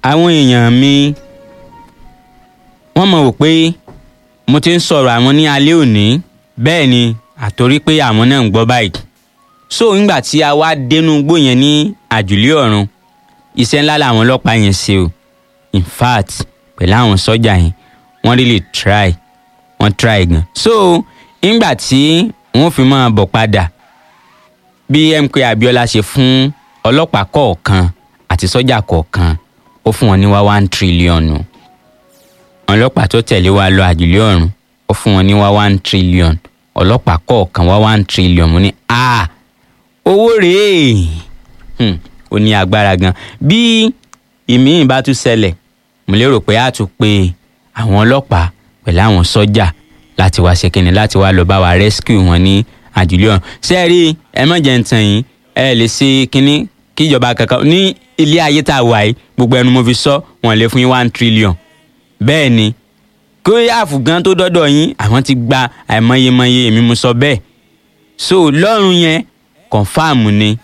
àwọn èèyàn mi wọ́n mọ̀ wò pé mo ti ń sọ̀rọ̀ àwọn ní alẹ́ òní bẹ́ẹ̀ ni àtorí pé àwọn náà ń gbọ́ báyìí so nígbà tí a wá dénú igbó yẹn ní àjùlé ọ̀run iṣẹ́ ńlá làwọn ọlọ́pàá yẹn ṣe o in fact pẹ̀lú àwọn sọ́jà yẹn wọ́n really try wọ́n try gan so nígbà tí wọ́n fi máa bọ̀ padà bí MK Abiola ṣe fún ọlọ́pàá kọ̀ọ̀kan àti sọ́jà kọ̀ọ̀kan ó fún wọn ní wá one trillion o ọlọ́pàá tó tẹ̀lé wa lọ àjùlé ọ̀run ó fún wọn ní wá one trillion ọlọ́pàá kọ̀ọ̀kan wá one trillion mo ní a owó rèé hmm, ó ní agbára gan bí ìmíì bá tún ṣẹlẹ̀ mo lérò pé a tún pe àwọn ọlọ́pàá pẹ̀lú àwọn sọ́jà láti wá ṣe kínní láti wá lọ bá wa rescue wọn ní àjùlé ọ̀run ṣé ẹ rí ẹ má jẹ́ ń tàn yín ẹ lè ṣe kínní kíjọba kankan ní ilé ayé tá a wà yìí gbogbo ẹnu mo fi sọ wọn lè fún yín one trillion bẹ́ẹ̀ ni kó yáàfù gan tó dọ́dọ̀ yín àwọn ti gba àìmọyemọye èmi mo sọ bẹ́ẹ̀ so lọ́rùn yẹn kọ̀ǹfàmù ni